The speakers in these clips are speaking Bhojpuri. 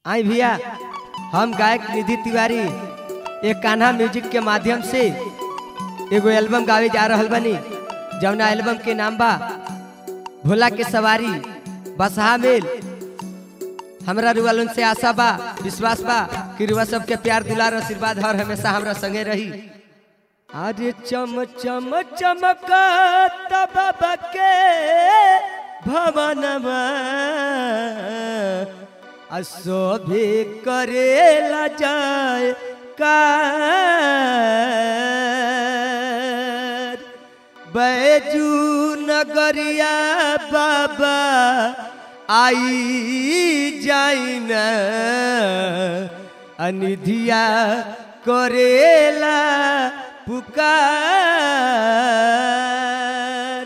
आई भैया हम गायक निधि तिवारी एक कान्हा म्यूजिक के माध्यम से एगो एल्बम गावे जा रहल बनी जौना एल्बम के नाम बा भोला के सवारी बसहा मेल हमरा रुआलन से आशा बा विश्वास बा कि रुआ सबके प्यार दुलार आशीर्वाद हर हमेशा हमरा संगे रही अरे चम चम चमकत बाबा के भवनमा अशोभे करेला जाए कार बैजू नगरिया बाबा आई जाई न अनिधिया करेला पुकार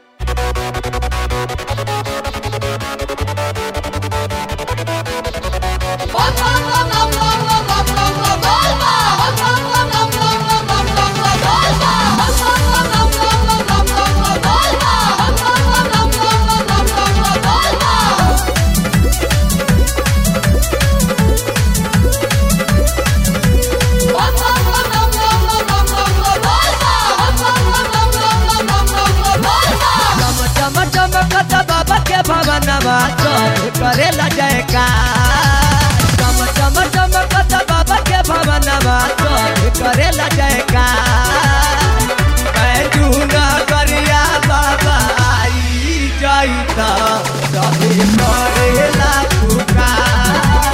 चम चम चमकत बाबा के भवनमा चौक करेला जयकार चम चम चमकत बाबा के भवनमा चौक करेला जयकार बैजू नगरिया बाबा आई जाई त सभी करेला पुकार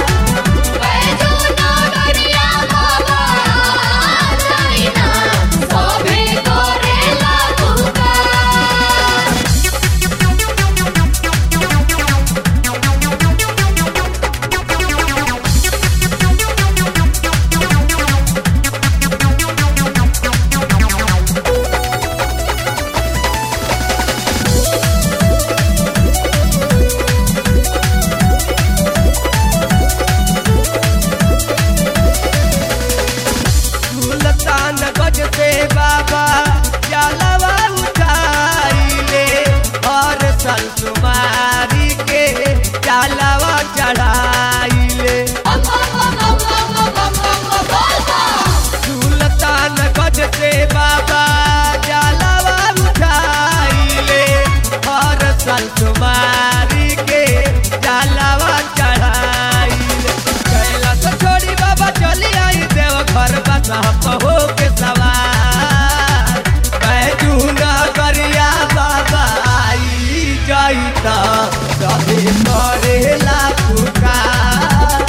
सुल्तान गज से बाबा जलवा उठाइले और संसुमारी के जलवा चढ़ाइले सुल्तान गज से बाबा जलवा उठाइले और संसुमारी के जलवा चढ़ाइले कैलाश छोड़ी बाबा चली आई देव घर बसा हो के सवार बैजू नगरिया बाबा आई जाई त सभी करेला पुकार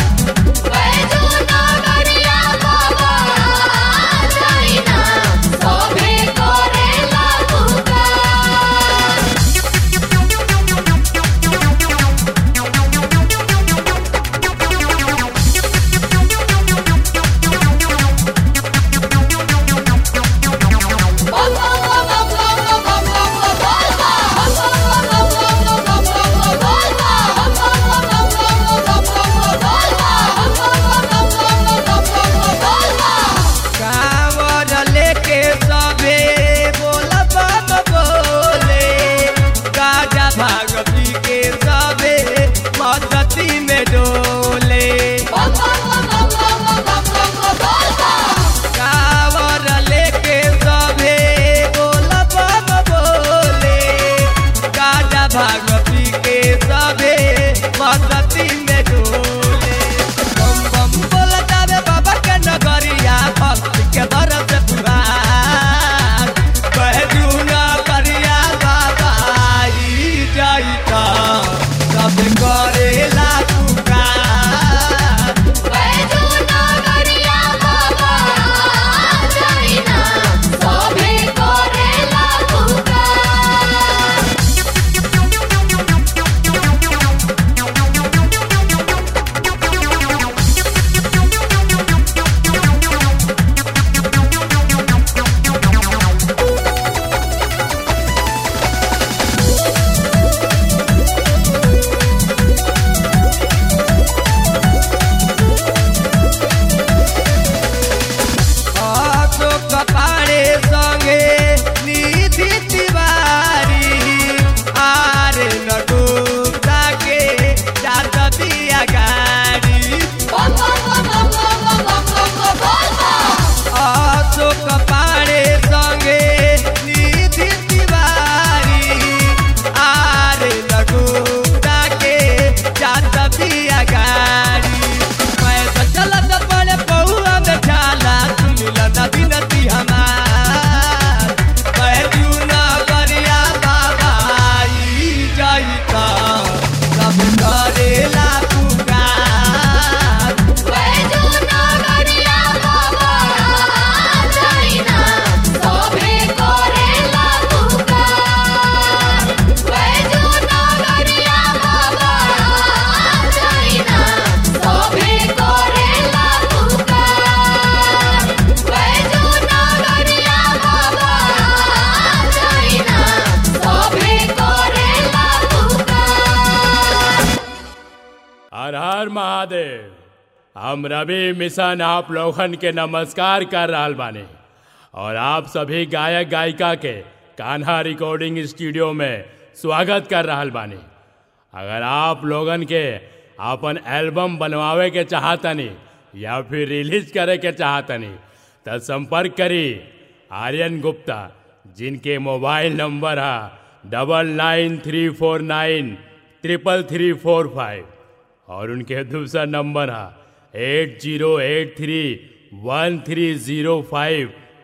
हम रवि मिशन आप लोगन के नमस्कार कर रहल बानी और आप सभी गायक गायिका के कान्हा रिकॉर्डिंग स्टूडियो में स्वागत कर रहल बानी अगर आप लोगन के अपन एल्बम बनवावे के चाहतनी या फिर रिलीज करे के चाहतनी तो संपर्क करी आर्यन गुप्ता जिनके मोबाइल नंबर है double nine three four nine triple three four five और उनके दूसरा नंबर है eight zero eight three one three zero five